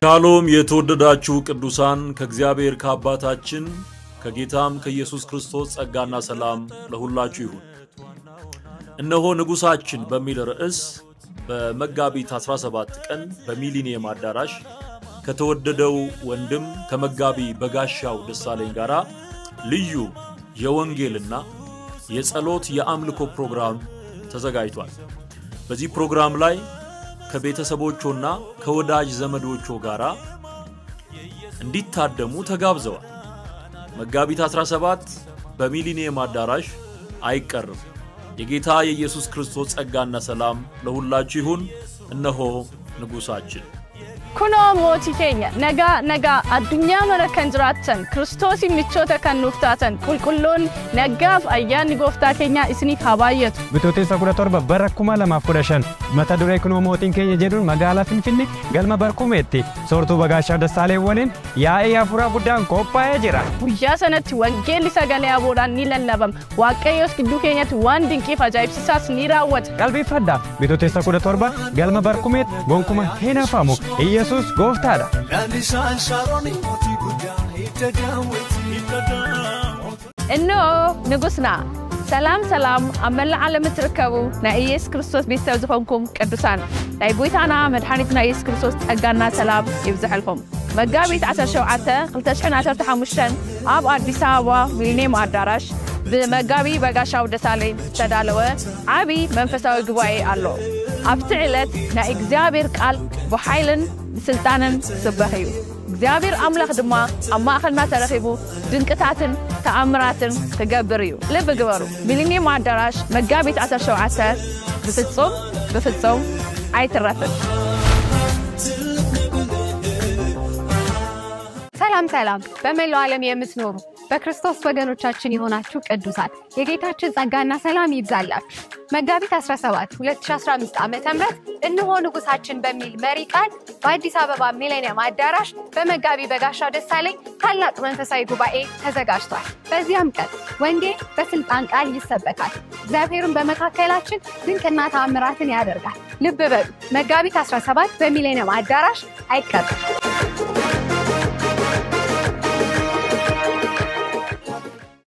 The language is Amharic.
ሻሎም የተወደዳችሁ ቅዱሳን ከእግዚአብሔር ከአባታችን ከጌታም ከኢየሱስ ክርስቶስ ጸጋና ሰላም ለሁላችሁ ይሁን። እነሆ ንጉሣችን በሚል ርዕስ በመጋቢት 17 ቀን በሚሊኒየም አዳራሽ ከተወደደው ወንድም ከመጋቢ በጋሻው ደሳለኝ ጋር ልዩ የወንጌልና የጸሎት የአምልኮ ፕሮግራም ተዘጋጅቷል። በዚህ ፕሮግራም ላይ ከቤተሰቦቾና ከወዳጅ ዘመዶቾ ጋር እንዲታደሙ ተጋብዘዋል። መጋቢት 17 በሚሊኒየም አዳራሽ አይቀርም። የጌታ የኢየሱስ ክርስቶስ ጸጋና ሰላም ለሁላችሁ ይሁን። እነሆ ንጉሣችን Kunoo mootii keenya nagaa nagaa addunyaa mara kan jiraattan Kiristoosiin michoota kan nuuf taatan qulqulloonni nagaaf ayyaanni gooftaa keenyaa isiniif haa baay'atu. Bitootessa kudha torba bara kuma lamaaf kudha shan mata duree kunoo mootiin keenya jedhuun magaalaa Finfinnee galma barkumeetti soortuu bagaashaa Dassaalee waliin yaa'ii hafuuraa guddaan qophaa'ee jira. Guyyaa sanatti wangeelli sagalee aboodhaan ni lallabama. Waaqayyoos gidduu keenyatti waan dinqiif ajaa'ibsiisaas ni raawwata. Qalbeeffadhaa bitootessa kudha torba galma barkumeetti gonkumaa hin hafamu Iyyasuus gooftaadha. Lalisaan Shaaroon mootii guddaa hidda daawwiti. እነሆ ንጉሥና ሰላም ሰላም ኣብ መላእ ዓለም እትርከቡ ናይ ኢየሱስ ክርስቶስ ቤተሰብ ዝኾንኩም ቅዱሳን ናይ ጎይታና መድሓኒትና ኢየሱስ ክርስቶስ ጸጋና ሰላም ይብዝሐልኩም መጋቢት 17 2015 ኣብ ኣዲስ ኣበባ ሚሊኒየም ኣዳራሽ ብመጋቢ በጋሻው ደሳለኝ ዝተዳለወ ዓብዪ መንፈሳዊ ጉባኤ ኣሎ ኣብቲ ዕለት ናይ እግዚኣብሔር ቃል ብሓይልን ብስልጣንን ዝስበኽ እዩ እግዚኣብሔር ኣምላኽ ድማ ኣብ ማእኸልና ተረኺቡ ድንቅታትን ተኣምራትን ክገብር እዩ ልቢ ግበሩ ሚሊኒየም ኣዳራሽ መጋቢት 17 ብፍጹም ብፍጹም ኣይትረፍን ሰላም ሰላም በመላው ዓለም የምትኖሩ በክርስቶስ ወገኖቻችን የሆናችሁ ቅዱሳን የጌታችን ጸጋና ሰላም ይብዛላችሁ። መጋቢት 17 2015 ዓ ም እነሆ ንጉሳችን በሚል መሪ ቃል በአዲስ አበባ ሚሌኒየም አዳራሽ በመጋቢ በጋሻው ደሳለኝ ታላቅ መንፈሳዊ ጉባኤ ተዘጋጅቷል። በዚያም ቀን ወንጌል በስልጣን ቃል ይሰበካል። እግዚአብሔርን በመካከላችን ድንቅና ተአምራትን ያደርጋል። ልብ በሉ መጋቢት 17 በሚሌኒየም አዳራሽ አይቀርም።